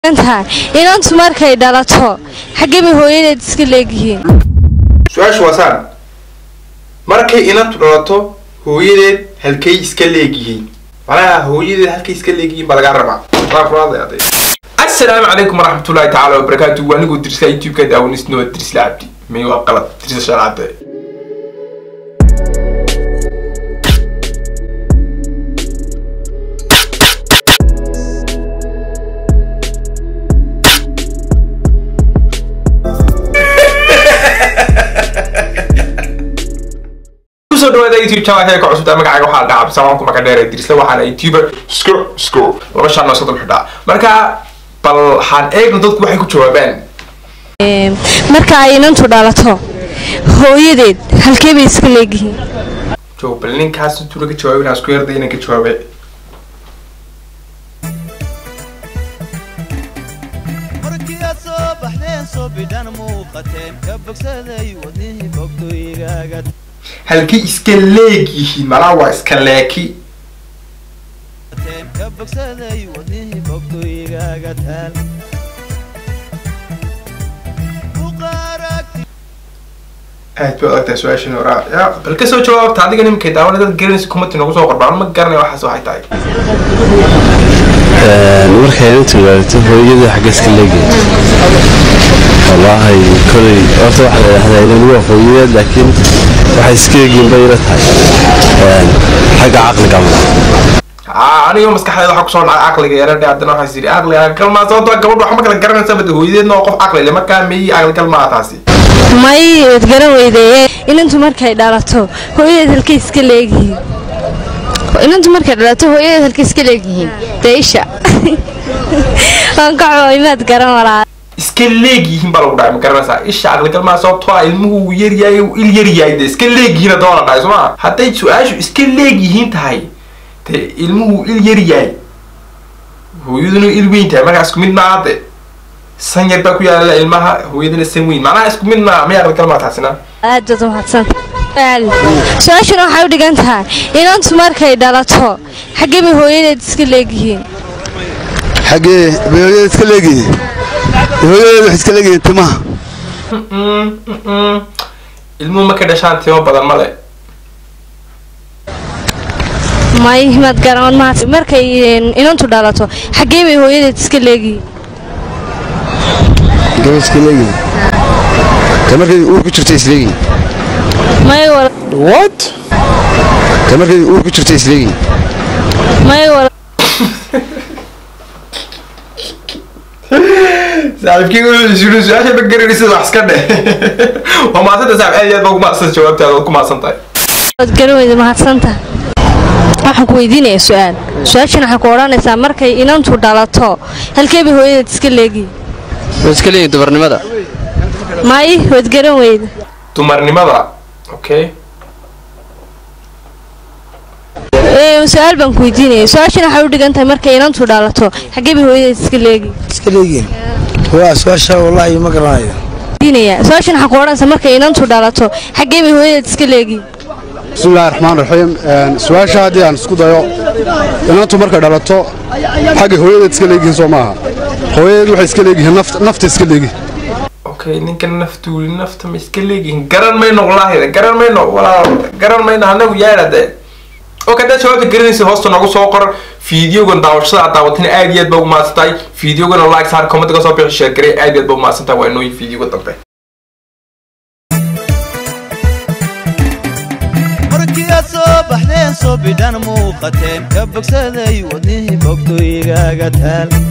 tahay inantu markay dhalato xaggee bay hooyadeed iska leegyihiin su-aashu waa saan markay inantu dhalato hooyadeed halkay iska leegyihiin macnaha hooyadeed halkay iska leegyihiin baa lagaa rabaa waa kulaadaya aday assalaamu calaykum waraxmatullaahi tacaala wabarakaatu waa anigoo dirisa youtube-ka daawanisno waa dirisla cabdi may waa qalad dirisa shalcade kusoo dhawaada youtube channel ka cusubta magacayga waxaa dhaca bisawaan ku magac dheer dirisla waxaana youtuber sko sko laba shan noo soddon xidhaa marka bal waxaan eegno dadku waxay ku jawaabaan marka ay inantu dhalato hooyadeed halkee bay iska leegyihiin jo bal ninkaas intuu laga jawaabay inaan isku yarday inaan ka jawaabe markii aad soo baxdeen soo bidhan muuqateen ka bogsaday wadnihii bogdoygaaga halkay iska leegyihiin malaa waa iska leeki teen ka bogsaday wadnihii bogdoygaaga taal Buqaaragti aad bay adagtahay su-aashan horaa ya bal kasoo jawaabta adiga nimankay daawana dad garanaysa kumati nagu soo qorbaan ma garanay waxaas waxay tahay markay inantu gaarto hooyada xagga iska leegay wallaahi kolay horta waxaa la yidhahdaa inani waa hooyadeed laakiin waxay iska eegyiin bay ila tahay xagga caqliga ma aa aniga maskaxdeeda waxaa kusoo dhacay caqliga yaradhe haddana waxaa sidhi caqliga kalmaa sababtoo gabadha wax ma kala garanaysa bada hooyadeedna waa qof caqli le markaa meyi caqli kalmaa taasi may waad garan weydee inantu markay dhalato hooyadeed halkay iska leegyihiin inantu markay dhalato hooyadeed halkay iska leegyihiin dee isha waan ka cooy maad garan walaa iska leegyihiin baa lagu dhahay ma garanaysaa isha caqli kalmaa sababtoo ah ilmuhu uu yaryahay uu il yaryahay de iska leegyihiin haddoo la dhahay sooma hadday su-aashu iska leegyihiin tahay de ilmuhu uu il yaryahay hooyaduna il weyn tahay markaa isku mid maaha de san yar baa ku yaala ilmaha hooyadana san weyn macnaha isku mid maa may caqli kalmaa taasina aad baad umahadsan su-aashuna waxay u dhigan tahay inantu markay dhalato xaggee bay hooyadeed iska leegyihiin xaggee bay hooyadeed iska leegihiin hooyadeed waxay iska leegihiin timaha ilmuhu markay dhashaan timo badan male may maad garan mahad markay inantu dhalato xaggee bay hooyadeed iska leegyihiin gabadh iska leegihiin ta markay uur ku jirtay isleegihiin may wal ta markay uur ku jirtay isleegihiin may wal saaxiibkii wuxuu su-aasha ma garanaysid wax iska dheh waa mahadsanta saaxib aad iyo aad baa ugu mahadsan jawaabtaada waad ku mahadsan tahay waad garan weyda mahadsanta waxaan ku weydiinaya su-aal su-aashan waxay ku odhanaysaa markay inantu dhalato halkee bay hooyadeed iska leegihiin way iska leeyihin dumarnimada may waad garan weyda dumarnimada okay Ee, su-aal baan ku weydiinaya su-aashan waxay u dhigan tahay markay inantu dhalato xaggee bay hooyadeed iska leegihiin iska leegihiin waa su-aasha wallaahi ma garanayo weydiinaya su-aashan waxay ku odhanaysaa markay inantu dhalato xaggee bay hooyadeed iska leegihiin bismillahi raxmaan raxiim su-aasha haddii aan isku dayo inantu markay dhalato xaggay hooyadeed iska leegihiin soo maaha hooyadeed waxay iska leegihiin naft nafta iska leegihiin okay ninka naftuuli nafta ma iska leegihin garan mayno walaahida garan mayno walaal garan mayno anagu yaadha de okay haddaad jawaabta garanaysid hoosta noogu soo qor fiideogan daawashada aad daawatina aad iyo aad baa ugu mahadsan tahay fiideogana like saar comment ka soo bixi share garee aad iyo aad baa ugu mahadsan tahay waa inooyin fiideoga dambe markii aad soo baxdeen soo bidhan muuqateen ka bogsaday wadnihii bogdoygaaga taal